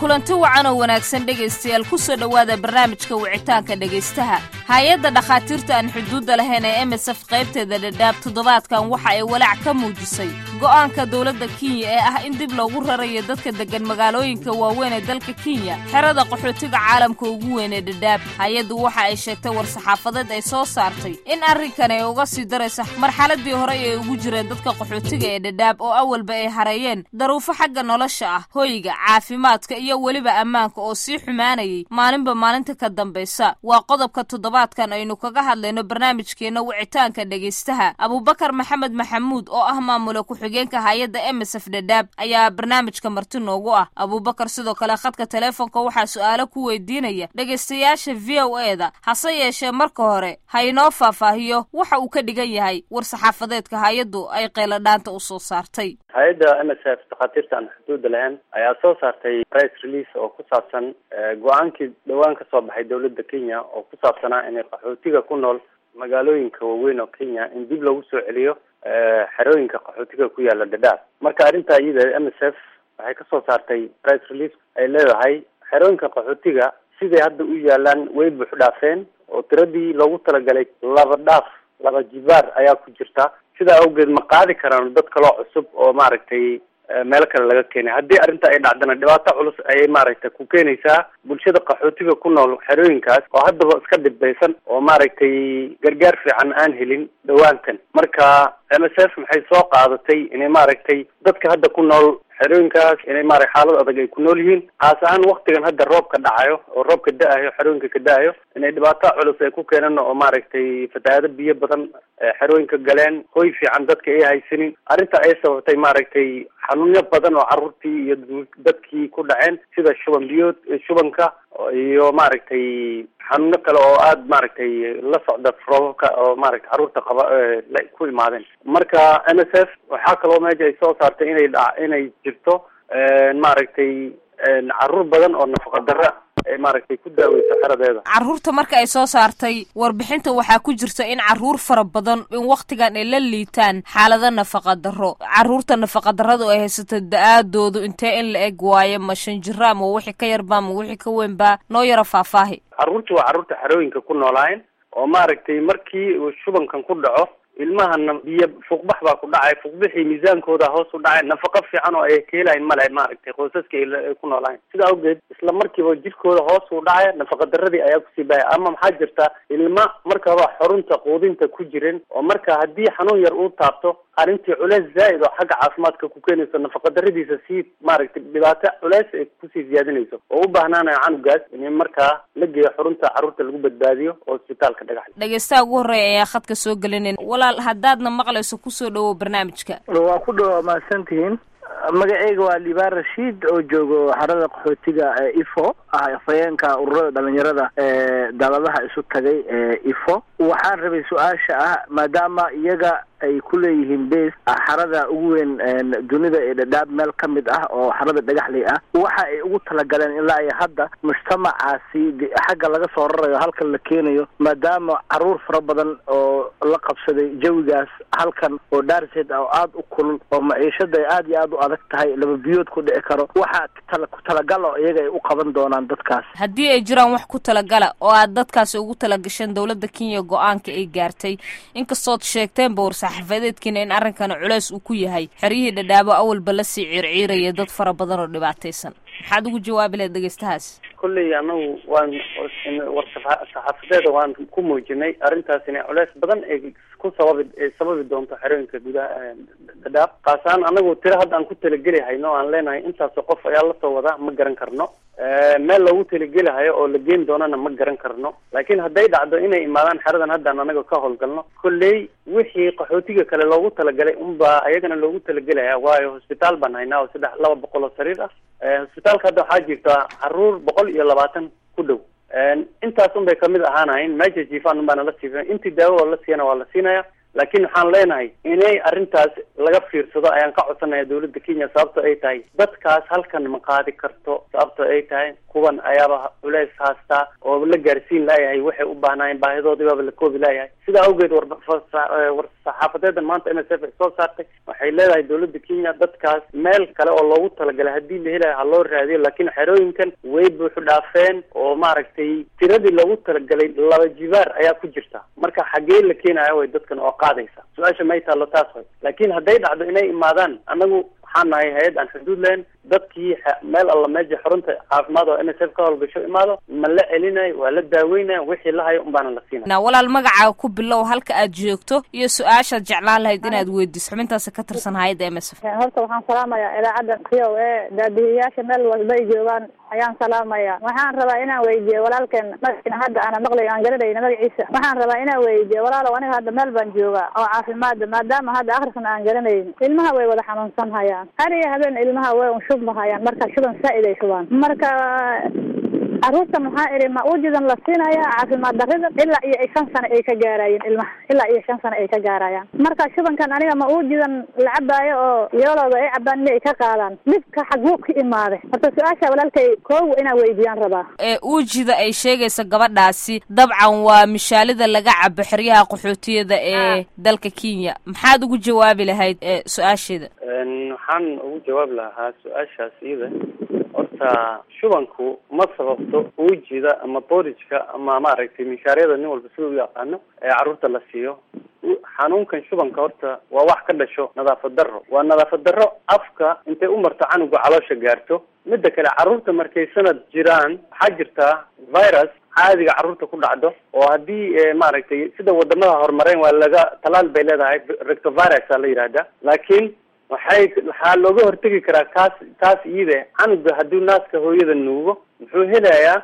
kulanti wacan oo wanaagsan dhegaystayaal ku soo dhowaada barnaamijka wicitaanka dhegaystaha hay-adda dhakhaatiirta aan xuduudda lahayn ee emesef qaybteeda dhadhaab toddobaadkan waxa ay walaac ka muujisay go'aanka dowladda kenya ee ah in dib loogu rarayo dadka deggan magaalooyinka waaweyn ee dalka kenya xerada qaxootiga caalamka ugu weyn ee dhadhaab hay-addu waxa ay sheegtay war-saxaafadeed ay soo saartay in arrinkan ay uga sii daraysa marxaladii horey ay ugu jireen dadka qaxootiga ee dhadhaab oo awalba ay hareeyeen daruufo xagga nolosha ah hoyga caafimaadka iyo weliba ammaanka oo sii xumaanayay maalinba maalinta ka dambaysa waa qodobka toddobaadkan aynu kaga hadlayno barnaamijkeenna wicitaanka dhegaystaha abubakar maxamed maxamuud oo ah maamula ku-xigeenka hay-adda emesef dhadhaab ayaa barnaamijka marti noogu ah abubakar sidoo kale khadka teleefonka waxaa su-aalo ku weydiinaya dhegaystayaasha v o e da hase yeeshee marka hore ha inoo faahfaahiyo waxa uu ka dhigan yahay war-saxaafadeedka hay-addu ay qeyladhaanta u soo saartay hay-adda m s f dhakhaatiirta aan xuduudda lahayn ayaa soo saartay press release oo ku saabsan go-aankii dhowaan ka soo baxay dowladda kenya oo ku saabsanaa inay qaxootiga ku nool magaalooyinka waaweyn oo kenya in dib loogu soo celiyo xerooyinka qaxootiga ku yaala dhadhaab marka arrinta iyada m s f waxay kasoo saartay press release ay leedahay xerooyinka qaxootiga siday hadda u yaalaan way buux dhaafeen oo tiradii loogu talagalay laba dhaaf laba jibaar ayaa ku jirta sidaa awgeed ma qaadi karaan dad kaloo cusub oo maaragtay meel kale laga keenay haddii arrinta ay dhacdana dhibaato culus ayay maaragtay ku keenaysaa bulshada qaxootiga ku nool xerooyinkaas oo haddaba iska dhibbaysan oo maaragtay gargaar fiican aan helin dhowaantan marka m s f maxay soo qaadatay inay maaragtay dadka hadda ku nool xerooyinkaas inay maarag xaalad adag ay ku nool yihiin kaas ahaan waktigan hadda roobka dhacayo oo roobka da-ayo xerooyinka ka da-ayo inay dhibaato culus ay ku keenan oo maaragtay fatahaado biyo badan xerooyinka galeen hoy fiican dadka ay haysanin arrinta ay sababtay maaragtay xanuunyo badan oo carruurtii iyo dadkii ku dhaceen sida shuban biyood shubanka iyo maaragtay xanuuno kale oo aada maaragtay la socda roobabka oo maaragtay carruurta qaba ku imaadeen marka m s f waxaa kaloo meesha ay soo saartay inay dha inay jirto maaragtay carruur badan oo nafaqa darra ay maaragtay ku daaweyso xeradeeda carruurta marka ay soo saartay warbixinta waxaa ku jirta in carruur fara badan in waktigan ay la liitaan xaalado nafaqa darro carruurta nafaqa darradu ay haysato da-aadoodu intee in la eg waayo ma shan jira ma wixii ka yarbaa ma wixii ka weynbaa noo yaro faahfaahi carruurta waa carruurta xerooyinka ku noolaayeen oo maaragtay markii uu shubankan ku dhaco ilmahana biyo fuuqbax baa ku dhacay fuuqbixii miisaankooda hoos u dhacay nafaqo fiican oo ay ka helayn male maaragtay qoysaska ay ku noolaayeen sida awgeed isla markiiba jirkooda hoos u dhacay nafaqa daradii ayaa kusii bahaya ama maxaa jirta ilma markaba xorunta quudinta ku jirin oo marka haddii xanuun yar uu taabto arrintii culeys zaa'id oo xagga caafimaadka ku keenayso nafaqa daradiisa sii maaragtay dhibaato culeys ay kusii siyaadinayso oo u baahnaanayo canugaas in markaa la geeyo xurunta carruurta lagu badbaadiyo oo isbitaalka dhagax dhegeystaha ugu horreeya ayaa khadka soo gelinin walaal haddaadna maqlayso kusoo dhawow barnaamijka waa ku dhawa mahadsantihiin magaceyga waa liibaan rashiid oo joogo xarada qaxootiga ifo ah afhayeenka ururada dhalinyarada ee daladaha isu tagay ee ifo waxaan rabay su-aasha ah maadaama iyaga ay ku leeyihiin base xarada ugu weyn dunida ee dhadhaab meel ka mid ah oo xarada dhagaxley ah waxa ay ugu talagaleen ilaa iyo hadda mujtamacaasi xagga laga soo rarayo halkan la keenayo maadaama caruur fara badan oo la qabsaday jawigaas halkan oo dhaarseed oo aada u kulul oo maciishada ay aada iyo aada u adag tahay laba biyood ku dhici karo waxa tala ku talagal oo iyaga ay u qaban doonaan dadkaas haddii ay jiraan wax ku talagala oo aad dadkaasi ugu talagasheen dowladda kenya go-aanka ay gaartay inkastood sheegteenba warsaxaafadeedkiina in arrinkana culeys uu ku yahay xeryihii dhadhaabo awalba lasii ciirciiraya dad fara badan oo dhibaataysan maxaad ugu jawaabi lahayd dhegeystahaas kolley anagu waan war saxaafadeeda waan ku muujinay arrintaas inay culeys badan ay ku sababi ay sababi doonto xerooyinka gudaha dhadhaab kaasaan anagu tiro hadda aan ku talageli hayno aan leenahay intaasoo qof ayaa lasoo wadaa ma garan karno meel loogu talagelahayo oo la geyn doonana ma garan karno laakiin hadday dhacdo inay imaadaan xeradan haddaan anaga ka howlgalno kolley wixii qaxootiga kale loogu talagalay unbaa ayagana loogu talagelaya waayo hosbitaal baan haynaa oo saddex laba boqol oo sariir ah hosbitaalka hadda waxaa jirta caruur boqol iyo labaatan ku dhow intaas un bay kamid ahaanayn meesha jiifaan un baana la siifin intii daawo oo la siiyana waa la siinaya laakiin waxaan leenahay inay arrintaas laga fiirsado ayaan ka codsanaya dawladda kenya sababto ay tahay dadkaas halkan ma qaadi karto sababto ay tahay kuwan ayaaba culeys haastaa oo la gaarsiin laayahay waxay u baahnaayeen baahidoodii baaba la koobi laayahay sidaa awgeed war war saxaafadeedan maanta m s f ay soo saartay waxay leedahay dawladda kenya dadkaas meel kale oo loogu talagalay haddii la helayo ha loo raadiyo laakiin xerooyinkan way buuxu dhaafeen oo maaragtay tiradii loogu talagalay laba jibaar ayaa ku jirta marka xaggee la keenaya way dadkan oo qaadaysa su-aasha may taallo taas way laakiin hadday dhacdo inay imaadaan anagu waxaan nahay hay-ad aan xuduud lahayn dadkii meel alla meesha xarunta caafimaad oo n s f ka howlgasho imaado ma la celinayo waa la daaweynaya wixii la hayo unbaana la siinaya walaal magacaaga ku bilow halka aad joogto iyo su-aashaad jeclaan lahayd inaad weydiiso xubintaasi ka tirsan hay-adda m s f horta waxaan salaamayaa idaacadda c o a daadihiyaasha meel walba ay joogaan ayaan salaamaya waxaan rabaa inaan weydiiyo walaalkeen magaciina hadda aana maqlay aan garanayna magaciisa waxaan rabaa inaan weydiiyo walaalow aniga hadda meel baan joogaa oo caafimaada maadaama hadda akrisna aan garanayn ilmaha way wada xanuunsan hayaan hariya habeen ilmaha way un shubmahayaan marka shuban saa-id ay shubaan marka caruurta maxaa idhi ma ujidan la siinaya caafimaad darrida ilaa iyo shan sano ay ka gaarayeen ilmaha ilaa iyo shan sano ay ka gaarayaan marka shubankan aniga ma ujidan la cabaayo oo yoolooda ay cabaan in ay ka qaadaan dhibka xaguu ka imaaday horta su-aasha walaalkay koowa inaan weydiiyaan rabaa ee uujida ay sheegaysa gabadhaasi dabcan waa mishaalida laga cabo xeryaha qaxootiyada ee dalka kenya maxaad ugu jawaabi lahayd su-aasheeda waxaan ugu jawaabi lahaa su-aashaas iyada horta shubanku ma sababto uujida ama borijka ama maaragtay mishaaryada nin walba sida u yaqaano ee carruurta la siiyo xanuunkan shubanka horta waa wax ka dhasho nadaafad darro waa nadaafad darro afka intay u marto canuga caloosha gaarto midda kale carruurta markay sanad jiraan waxaa jirtaa virus caadiga carruurta ku dhacdo oo haddii maaragtay sida wadamada horumareen waa laga talaal bay leedahay rectovirus a la yidhahda laakiin waxay waxaa looga hortegi karaa kaas taas iyada canuga haddii naaska hooyada nuugo muxuu helayaa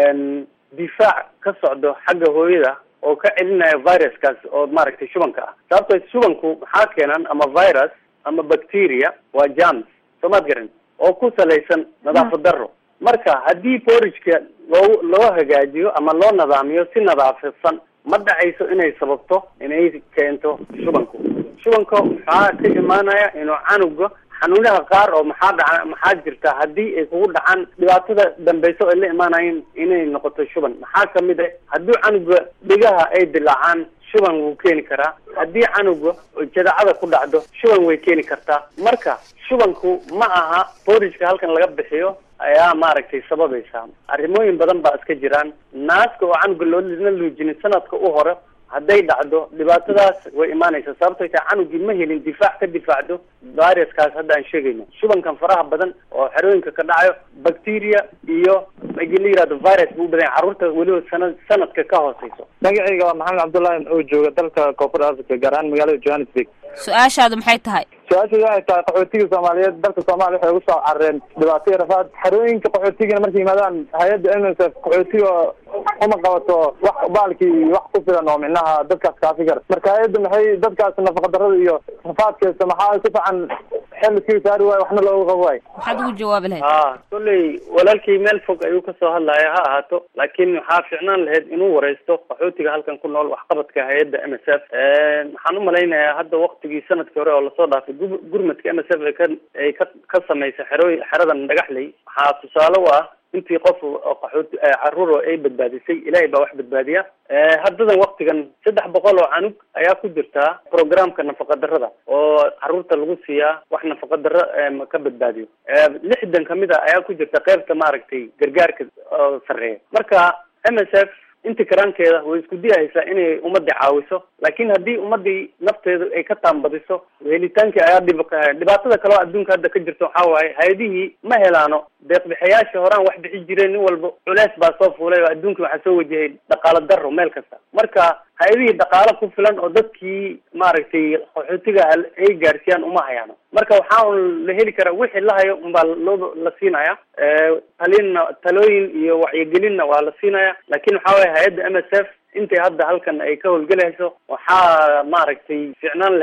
difaac ka socdo xagga hooyada oo ka celinaya viruskaas oo maaragtay shubanka ah sababto shubanku maxaa keenan ama virus ama bacteria waa jams soomaad garan oo ku salaysan nadaafad darro marka haddii borijka loo loo hagaajiyo ama loo nidaamiyo si nadaafadsan ma dhacayso inay sababto inay keento shubanku shubanka maxaa ka imaanaya inuu canuga xanuunaha qaar oo maxaa dhaca maxaa jirta haddii ay kugu dhacaan dhibaatada dambeyso ay la imaanayeen inay noqoto shuban maxaa kamid ah haddii canuga dhigaha ay dilaacaan shuban wuu keeni karaa haddii canuga jadacada ku dhacdo shuban way keeni kartaa marka shubanku ma aha borijka halkan laga bixiyo ayaa maaragtay sababaysa arrimooyin badan baa iska jiraan naaska oo canuga loolana luujinin sanadka u hore hadday dhacdo dhibaatadaas way imaanaysaa sababtay tahay canugii ma helin difaac ka difaacdo viruskaas hadda aan sheegayno shubankan faraha badan oo xerooyinka ka dhacayo bacteria iyo agi la yihahdo virus buu u badan yahay carruurta weliba sanad sanadka ka hooseyso magacayga waa maxamed cabdullaahi oo jooga dalka koonfur africa gaar ahaan magaalada johannesburg su-aashaadu maxay tahay su-aasheedu waxay tahay qaxootiga soomaaliyeed dalka soomaaliya waxay ugu soo carareen dhibaato iyo rafaad xerooyinka qaxootigana markay yimaadaan hay-adda m s f qaxootiga uma qabato wax baalkii wax ku filan oo micnaha dadkaas kaafi kara marka hay-adda maxay dadkaas nafaqadarrada iyo rafaadkeesa maxaa si fiican xel iskaga saari waayo waxna looga qabo waayo maxaad ugu jawaabi lahayd ha kolley walaalkii meel fog ayuu kasoo hadlaya ha ahaato laakiin waxaa fiicnaan lahayd inuu wareysto qaxootiga halkan ku nool waxqabadka hay-adda m s f waxaan umalaynayaa hadda waktigii sanadkii hore oo lasoo dhaafay gu- gurmadka m s f ay ka ay ka ka samaysay xerooy xeradan dhagaxley waxaa tusaale u ah intii qof oo qaxooti caruur oo ay badbaadisay ilaahay baa wax badbaadiya haddadan waktigan saddex boqol oo canug ayaa ku jirtaa programka nafaqadarrada oo caruurta lagu siiyaa wax nafaqadarro ka badbaadiyo lixdan kamid a ayaa ku jirta qeybta maaragtay gargaarka oo sarreeya marka m s f inti karaankeeda way isku diyahaysaa inay ummadii caawiso laakiin haddii ummadii nafteedu ay ka taambadiso helitaankii ayaa dhib dhibaatada kale oo adduunka hadda ka jirta waxaa waaye hay-adihii ma helaano deeqbixayaashii horaan wax bixi jireen nin walba culeys baa soo fuulay oo adduunka waxaa soo wajahay dhaqaalo darro meel kasta marka hay-adihii dhaqaalo ku filan oo dadkii maaragtay qaxootiga ay gaarsiiyaan uma hayaano marka waxaa un la heli karaa wixii la hayo unbaa loo la siinaya talinna talooyin iyo wacyigelinna waa la siinaya laakin waxaa waya hay-adda m s f intay hadda halkan ay ka howlgelayso waxaa maaragtay ficnaan lahayd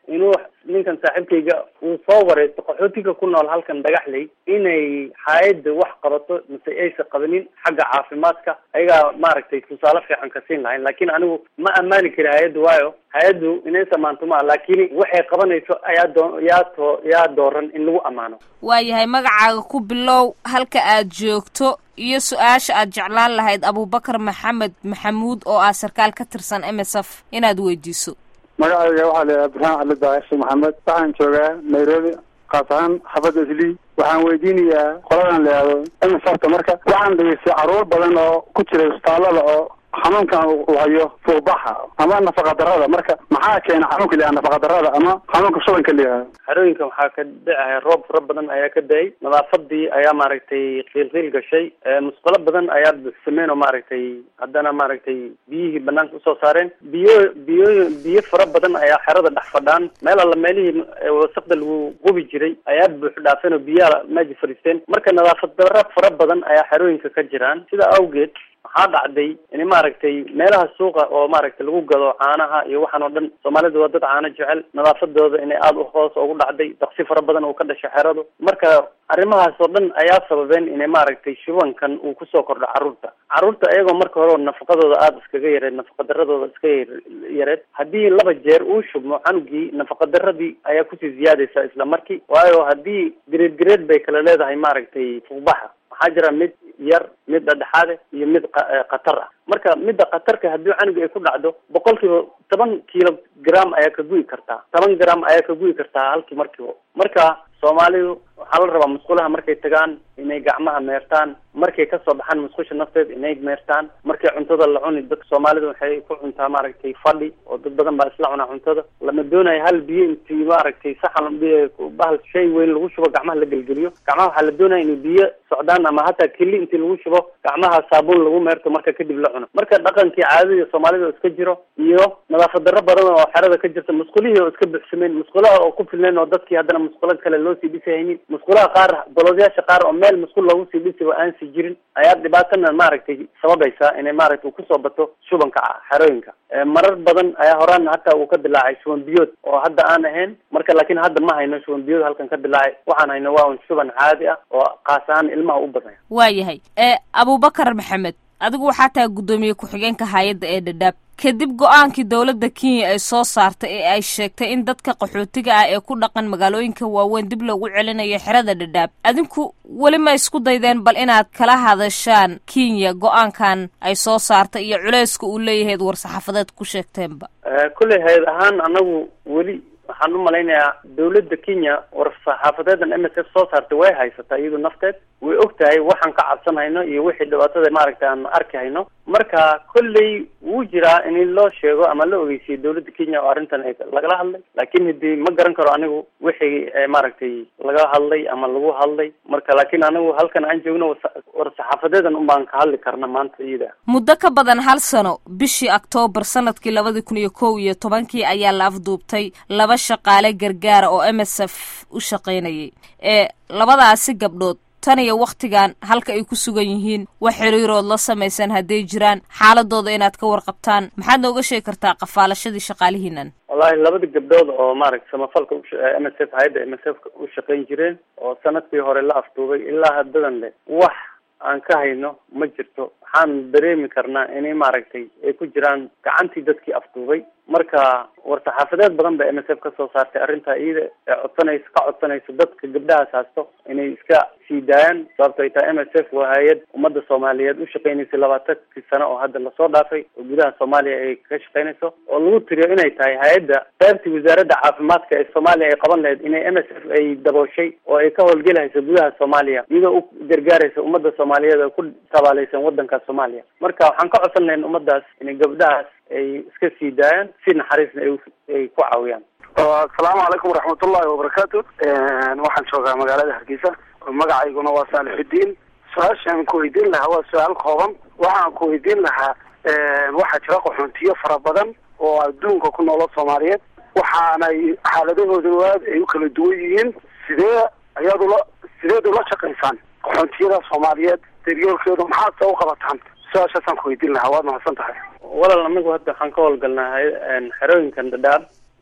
inuu ninkan saaxiibkayga uu soo wareysto qaxootiga ku nool halkan dhagaxley inay hay-adda wax qabato mise aysa qabanin xagga caafimaadka ayagaa maaragtay tusaale fiican ka siin lahayn laakiin anigu ma ammaani kari hay-adda waayo hay-addu inay samaanto maa laakiin waxay qabanayso ayaa doo yaa too yaa dooran in lagu ammaano waayahay magacaaga ku bilow halka aad joogto iyo su-aasha aad jeclaan lahayd abubakar maxamed maxamuud oo ah sarkaal ka tirsan m s f inaad weydiiso magacayga waxaa la yidhaha burhaan cali daahir maxamed waxaan joogaa nairobi kaas ahaan xabadda islii waxaan weydiinayaa qoladan la yihahdo msfta marka waxaan dhegeystay caruur badan oo ku jira isbitaallada oo xanuunkan uu hayo fuuqbaxa ama nafaqa darada marka maxaa keena xanuunka la yihahdo nafaqa darada ama xanuunka shubanka la yihahdo xerooyinkan waxaa ka dhacaya roob fara badan ayaa ka da-ay nadaafadii ayaa maaragtay qiilqiil gashay musqulo badan ayaa buuxsameen oo maaragtay haddana maaragtay biyihii banaanka usoo saareen biyo biyo biyo fara badan ayaa xerada dhex fadhaan meel alla meelihii wasaqda lagu qubi jiray ayaa buux dhaafeen oo biyaha meeja fadhiisteen marka nadaafad dara fara badan ayaa xerooyinka ka jiraan sida awgeed waxaa dhacday in maaragtay meelaha suuqa oo maaragtay lagu gado caanaha iyo waxaan oo dhan soomaalida waa dad caano jecel nadaafadooda inay aada u hoos ugu dhacday daqsi fara badan uu ka dhashay xeradu marka arrimahaas oo dhan ayaa sababeen inay maaragtay shubankan uu kusoo kordho carruurta carruurta iyagoo marka hore nafaqadooda aada iskaga yareed nafaqadaradooda iska yareed haddii laba jeer uu shubmo canugii nafaqadaradii ayaa kusii ziyaadaysa isla markii waayo haddii gareed gareed bay kala leedahay maaragtay fuuqbaxa waxaa jira mid yar mid dhadhexaade iyo mid khatar ah marka midda khatarka haddii canuga ay ku dhacdo boqol kiiba toban kilogram ayaa ka gu'i kartaa toban gram ayaa ka gu'i kartaa halkii markiiba marka soomaalidu waxaa la rabaa musqulaha markay tagaan inay gacmaha meertaan markay kasoo baxaan musqusha nafteed inay meertaan markay cuntada la cuni dadka soomaalida waxay ku cuntaa maaragtay fadhi oo dad badan baa isla cunaa cuntada lama doonayo hal biyo intii maaragtay saxan bahal shay weyn lagu shubo gacmaha la gelgeliyo gacmaha waxaa la doonaya inay biyo socdaan ama hataa keli intii lagu shubo gacmaha saabuun lagu meerto marka kadib la cuno marka dhaqankii caadadii soomaalida oo iska jiro iyo nadaafad darro badan oo xerada ka jirta musqulihii oo iska buxsameen musqulaha oo ku filneen oo dadkii haddana musqulo kale loo sii dhisahaynin musqulaha qaar doloodyaasha qaar oo meel musqul loogu sii dhisiba aan si jirin ayaa dhibaatana maaragtay sababaysa inay maaragtay kusoo bato shubanka xerooyinka marar badan ayaa horaan hataa uu ka dilaacay shuban biyood oo hadda aan ahayn marka laakiin hadda ma hayno shuban biyood halkan ka dilaacay waxaan hayno waa un shuban caadi ah oo kaas ahaan ilmaha u badnaya waayahay abubakar maxamed adigu waxaa tahay guddoomiye ku-xigeenka hay-adda ee dhadhaab kadib go-aankii dowladda kenya ay soo saartay ee ay sheegtay in dadka qaxootiga ah ee ku dhaqan magaalooyinka waaweyn dib loogu celinayo xerada dhadhaab adinku weli ma isku daydeen bal inaad kala hadashaan kenya go-aankan ay soo saartay iyo culeyska uu leeyahayd war-saxaafadeed ku sheegteenba kulley hay-ad ahaan anagu weli waxaan u malaynayaa dawladda kenya war-saxaafadeedan m s f soo saartay way haysataa iyadu nafteed way og tahay waxaan ka cabsan hayno iyo wixii dhibaatada maaragtay aan arki hayno marka kolley wuu jiraa in loo sheego ama la ogeysiyo dawladda kenya oo arrintan ay lagala hadlay laakiin hadii ma garan karo anigu wixii maaragtay laga hadlay ama lagu hadlay marka laakiin anigu halkan aan joogno war-saxaafadeedan un baan ka hadli karna maanta iyada muddo ka badan hal sano bishii oktoobar sanadkii labadii kun iyo kow iyo tobankii ayaa la afduubtay laba shaqaale gargaara oo m s f u shaqaynayay ee labadaasi gabdhood tan iyo wakhtigan halka ay ku sugan yihiin wax xiriirood la samaysan hadday jiraan xaaladooda inaad ka warqabtaan maxaad nooga sheegi kartaa qafaalashadii shaqaalihiinan wallahi labada gabdhood oo maaragta samafalka m s f hay-adda m s f u shaqayn jireen oo sanadkii hore la afduubay ilaa haddadan le wax aan ka hayno ma jirto waxaan dareemi karnaa inay maaragtay ay ku jiraan gacantii dadkii afduubay marka war-saxaafadeed badan ba m s f ka soo saartay arrintaa iyada ee codsanayso ka codsanayso dadka gabdhahaas haasto inay iska sii daayaan sababto ay tahay m s f waa hay-ad ummadda soomaaliyeed u shaqaynaysay labaatankii sano oo hadda lasoo dhaafay oo gudaha soomaaliya ay ka shaqaynayso oo lagu tiriyo inay tahay hay-adda qaybtii wasaaradda caafimaadka ee soomaaliya ay qaban lahayd inay m s f ay dabooshay oo ay ka howlgelahayso gudaha soomaaliya iyadoo u gargaaraysa ummadda soomaaliyeed oo ku tabaalaysan waddanka soomaaliya marka waxaan ka codsan lahayn ummaddaas inay gabdhahaas ay iska sii daayaan si naxariisna ay ku caawiyaan asalaamu calaykum waraxmatullahi wabarakaatu waxaan joogaa magaalada hargeysa magacayguna waa saalixudiin su-aashaan ku weydiin lahaa waa su-aal kooban waxaan ku weydiin lahaa waxaa jira qaxoontiyo fara badan oo adduunka ku noolo soomaaliyeed waxaanay xaaladahooda aad ay u kala duwan yihiin sidee ayaad ula sideed ula shaqaysaan qaxoontiyada soomaaliyeed daryoolkeedu maxaad se u qabataan su-aashaasaan ku weydiin lahaa waad mahadsan tahay walal anagu hadda waxaan ka howlgalnaa xerooyinkan dhadhaab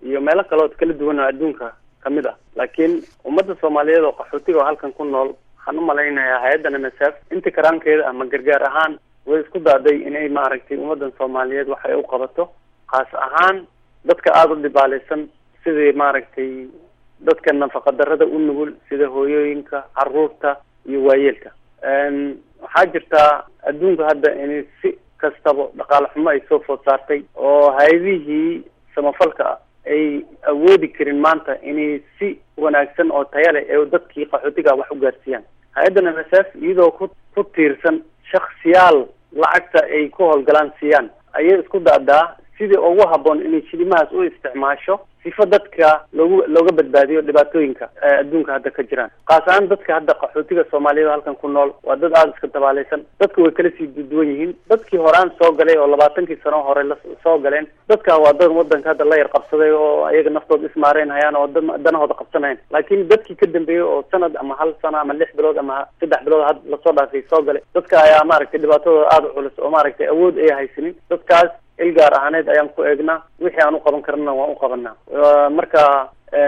iyo meelo kale oo kala duwan oo adduunka kamid ah laakiin ummadda soomaaliyeed oo qaxootiga oo halkan ku nool waxaan u malaynayaa hay-addan m s f inta karaankeeda ama gargaar ahaan way isku daaday inay maaragtay ummaddan soomaaliyeed wax ay u qabato kaas ahaan dadka aada u dhibaalaysan sidii maaragtay dadka nafaqa darrada u nugul sida hooyooyinka caruurta iyo waayeelka waxaa jirtaa adduunka hadda in si kastaba dhaqaale xumo ay soo food saartay oo hay-adihii samafalka ay awoodi karin maanta inay si wanaagsan oo taya leh ee dadkii qaxootiga wax u gaarsiiyaan hay-addan m s f iyadoo ku ku tiirsan shaksiyaal lacagta ay ku howlgalaan siiyaan ayay isku daadaa sidii ugu habboon inay shilimahaas u isticmaasho sifo dadka loogu looga badbaadiyo dhibaatooyinka adduunka hadda ka jiraan kaas ahaan dadka hadda qaxootiga soomaaliyed halkan ku nool waa dad aada iska dabaalaysan dadka way kala sii duduwan yihiin dadkii horaan soo galay oo labaatankii sano hore la soo galeen dadka waa dad wadanka hadda la yar qabsaday oo ayaga naftooda ismaareen hayaan oo da danahooda qabsanayan laakiin dadkii ka dambeeyey oo sanad ama hal sano ama lix bilood ama saddex bilood had lasoo dhaafay soo galay dadka ayaa maaragtay dhibaatadooda aada u culus oo maaragtay awood ay haysanin dadkaas il gaar ahaaneed ayaan ku eegnaa wixii aan u qaban karnana waan u qabanaa marka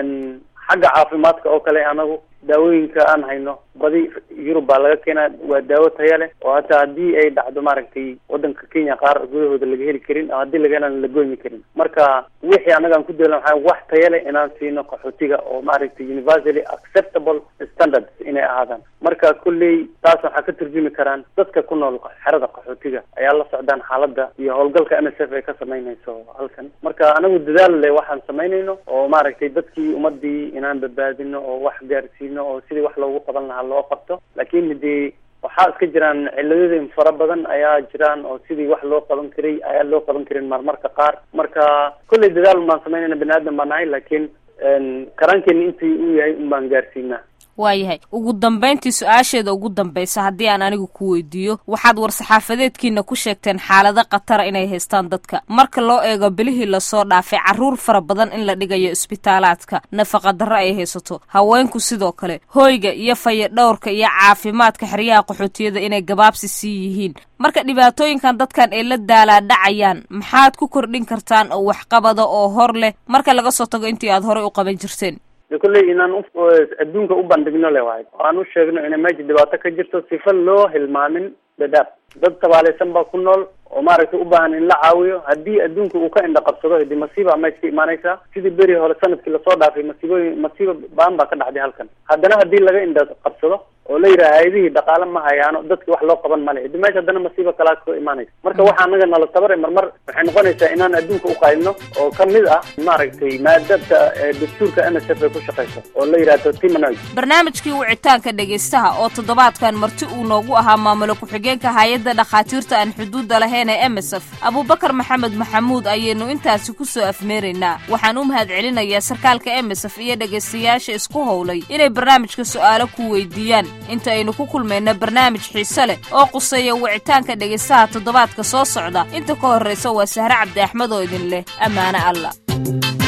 xagga caafimaadka oo kale anagu daawooyinka aan hayno badi yurub baa laga keenaa waa daawo taya leh oo hataa haddii ay dhacdo maaragtay wadanka kenya qaar gudahooda laga heli karin oo haddii laga helan la goymi karin marka wixii anaga aan ku daylan waxaa wax taya leh inaan siino qaxootiga oo maaragtay universally acceptable standards inay ahaadaan marka kulley taas waxaa ka turjumi karaan dadka ku nool xerada qaxootiga ayaa la socdaan xaaladda iyo howlgalka n s f ay ka samaynayso halkan marka anagu dadaal le waxaan samaynayno oo maaragtay dadkii ummadii inaan badbaadino oo wax gaarsiino oo sidii wax loogu qaban lahaa loo qabto laakiin hadii waxaa iska jiraan ciladooyin fara badan ayaa jiraan oo sidii wax loo qaban karay ayaa loo qaban karin marmarka qaar marka kolley dadaal baan samaynayna bani aadan baan nahay laakiin karaankeena intii uu yahay un baan gaarsiinaa waayahay ugu dambayntii su-aasheeda ugu dambaysa haddii aan anigu ku weydiiyo waxaad war-saxaafadeedkiina ku sheegteen xaalado khatara inay haystaan dadka marka loo eego bilihii lasoo dhaafay carruur fara badan in la dhigayo isbitaalaadka nafaqa darro ay haysato haweenku sidoo kale hoyga iyo fayadhowrka iyo caafimaadka xeryaha qaxootiyada inay gabaabsi sii yihiin marka dhibaatooyinkan dadkan ay la daalaadhacayaan maxaad ku kordhin kartaan oo waxqabada oo hor leh marka laga soo tago intii aad horey u qaban jirteen de kolley inaan adduunka u bandhigno le waayo oo aan u sheegno inay meesha dhibaato ka jirto sifa loo hilmaamin dadaab dad tabaalaysan baa ku nool oo maaragtay u baahan in la caawiyo haddii adduunka uu ka indha qabsado hadi masiiba meesha ka imaanaysaa sidii beri hore sanadkii lasoo dhaafay masiibooyin masiiba baan baa ka dhacday halkan haddana haddii laga indha qabsado oo la yidhaha hay-adihii dhaqaale ma hayaano dadki wax loo qaban male hadi meesha haddana masiiba kalaa ka imaanaysa marka waxa anaga nala tabare marmar waxay noqonaysaa inaan adduunka u qaylino oo kamid ah maaragtay maadabta dastuurka n s f ay ku shaqayso oo la yidhahdo timanoy barnaamijkii wicitaanka dhegaystaha oo toddobaadkan marti uu noogu ahaa maamulo ku-xigeenka hay-adda dhakhaatiirta aan xuduudda lahayn ee m s f abubakar maxamed maxamuud ayaynu intaasi ku soo afmeeraynaa waxaan u mahad celinayaa sarkaalka m s f iyo dhegaystayaasha isku howlay inay barnaamijka su'aalo ku weydiiyaan inta aynu ku kulmayna barnaamij xiise leh oo quseeya wicitaanka dhegaystaha toddobaadka soo socda inta ka horraysa waa sahre cabdi axmed oo idin leh ammaano alla